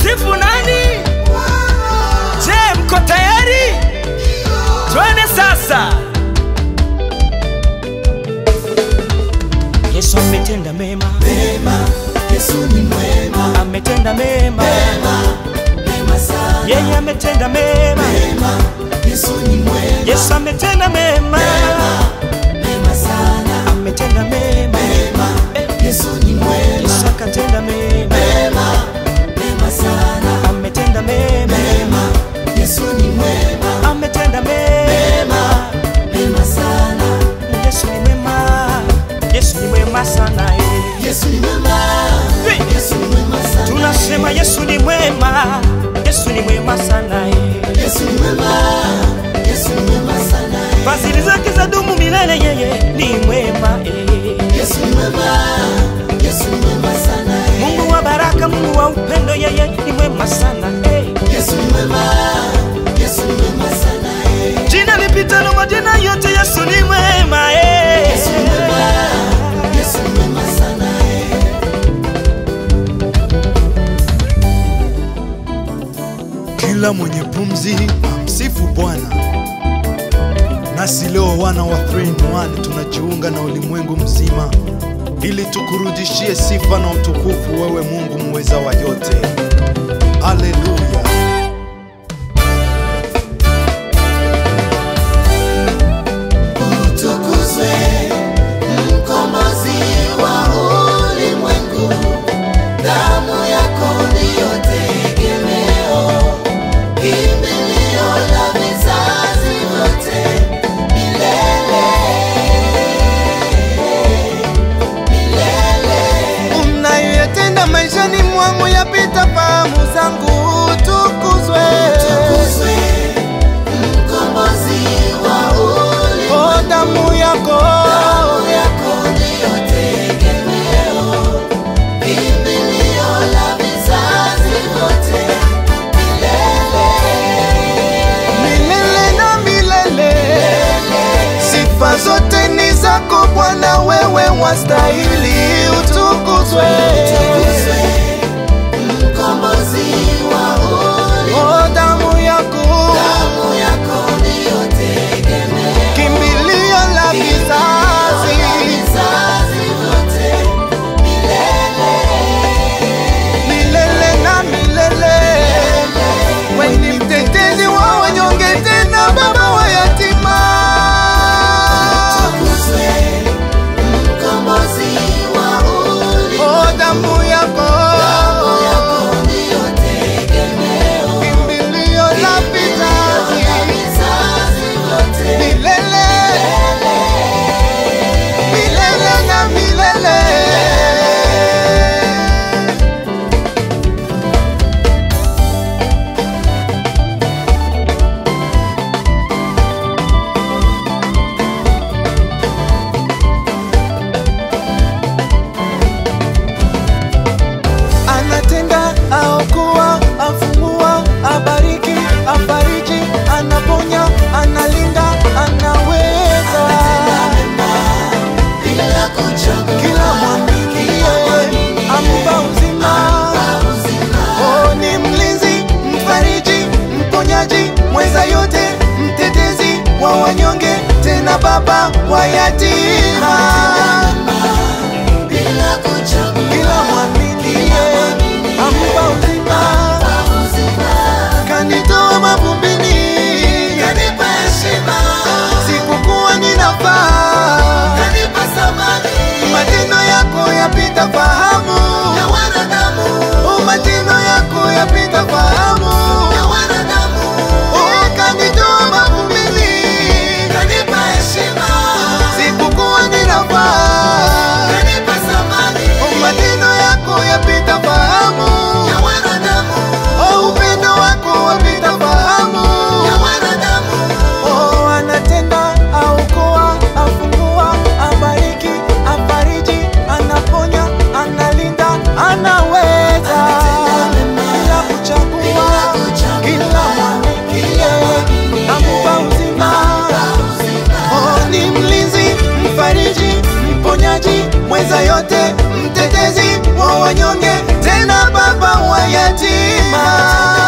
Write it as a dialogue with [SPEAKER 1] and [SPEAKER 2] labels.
[SPEAKER 1] Tutamsifu nani? Je, mko tayari? Twende sasa. Yesu ametenda mema,
[SPEAKER 2] Mema, Yesu ni mwema,
[SPEAKER 1] ametenda mema,
[SPEAKER 2] mema, mema sana.
[SPEAKER 1] yeye ametenda mema,
[SPEAKER 2] Mema, Yesu ni mwema,
[SPEAKER 1] Yesu ametenda mema,
[SPEAKER 2] mema sana.
[SPEAKER 1] ametenda mema,
[SPEAKER 2] Mema,
[SPEAKER 1] Eh,
[SPEAKER 2] Yesu ni mwema,
[SPEAKER 1] Yesu akatenda mema,
[SPEAKER 2] mema, mema sana.
[SPEAKER 1] ametenda mema,
[SPEAKER 2] Mema, Yesu ni mwema,
[SPEAKER 1] ametenda mema.
[SPEAKER 2] mema sana.
[SPEAKER 1] Yesu ni mwema, Yesu ni mwema sana eh.
[SPEAKER 2] Yesu ni mwema,
[SPEAKER 1] Hey!
[SPEAKER 2] Yesu ni mwema sana.
[SPEAKER 1] Tunasema Yesu ni mwema, Yesu ni mwema sana eh.
[SPEAKER 2] Yesu ni mwema, Yesu ni mwema sana.
[SPEAKER 1] Fadhili zake za dumu milele, yeye ni mwema eh.
[SPEAKER 2] Yesu ni mwema, Yesu ni mwema sana.
[SPEAKER 1] Mungu wa baraka, Mungu wa upendo, yeye ni mwema sana eh.
[SPEAKER 2] Yesu ni mwema, Yesu ni mwema sana.
[SPEAKER 1] Jina lipitalo majina yote, Yesu ni mwema eh.
[SPEAKER 2] Yesu ni mwema, Yesu ni mwema sana.
[SPEAKER 3] Kila mwenye pumzi amsifu Bwana. Nasi leo wana wa 3 in 1 tunajiunga na ulimwengu mzima ili tukurudishie sifa na utukufu wewe Mungu muweza wa yote. Haleluya.
[SPEAKER 2] Utukuzwe mkombozi wa ulimwengu, damu yako ndiyo tegemeo, kimbilio la vizazi vyote, milele milele.
[SPEAKER 4] unayoyatenda maishani mwangu yapita fahamu zangu, tukuzwe
[SPEAKER 2] Utukuzwe mkombozi wa ulimwengu,
[SPEAKER 4] o damu yako
[SPEAKER 2] damu yako ndiyo tegemeo, kimbilio la vizazi vyote, milele
[SPEAKER 4] milele na milele. Sifa zote ni zako Bwana, wewe wastahili utukuzwe.
[SPEAKER 2] Utukuzwe mkombozi wa ulimwengu,
[SPEAKER 4] O damu yako
[SPEAKER 2] damu yako ndiyo tegemeo,
[SPEAKER 4] kimbilio la vizazi
[SPEAKER 2] vizazi vyote, milele
[SPEAKER 4] milele na milele. Wewe ni mtetezi wa wanyonge, tena baba wa yatima.
[SPEAKER 2] Utukuzwe mkombozi wa ulimwengu,
[SPEAKER 4] O damu yako
[SPEAKER 2] damu yako ndiyo tegemeo,
[SPEAKER 4] kimbilio la vizazi
[SPEAKER 2] vizazi vyote,
[SPEAKER 4] milele milele na milele. Anatenda, aokoa, afungua, abariki, afariji, anaponya, analinda, anaweza
[SPEAKER 2] bila kuchoka,
[SPEAKER 4] kila mwaminie ampa uzima. Oh, ni mlinzi, mfariji, mponyaji, mweza yote, mtetezi wa wanyonge, tena baba wa yatima.
[SPEAKER 2] bila kuchoka,
[SPEAKER 4] Kila mwaminie ampa uzima, kanitoa mavumbini,
[SPEAKER 2] kanipa heshima,
[SPEAKER 4] sikukuwa ninafaa.
[SPEAKER 2] kanipa samani
[SPEAKER 4] Matendo yako yapita fahamu,
[SPEAKER 2] ya wanadamu,
[SPEAKER 4] oh, matendo yako yapita fahamu.
[SPEAKER 2] ya wanadamu,
[SPEAKER 4] Oh, kanitoa mavumbini,
[SPEAKER 2] kanipa heshima,
[SPEAKER 4] sikukuwa ninafaa.
[SPEAKER 2] kanipa samani
[SPEAKER 4] Oh, matendo yako yapita fahamu,
[SPEAKER 2] ya wanadamu,
[SPEAKER 4] oh, upendo wako wapita fahamu.
[SPEAKER 2] ya wanadamu,
[SPEAKER 4] Oh, anatenda, aokoa, afungua, abariki, afariji, anaponya, analinda, anaweza bila kuchagua, kila mwaminie ampa uzima. Oh, ni mlinzi, mfariji, mponyaji, mweza yote, mtetezi wa wanyonge, tena baba baba wa yatima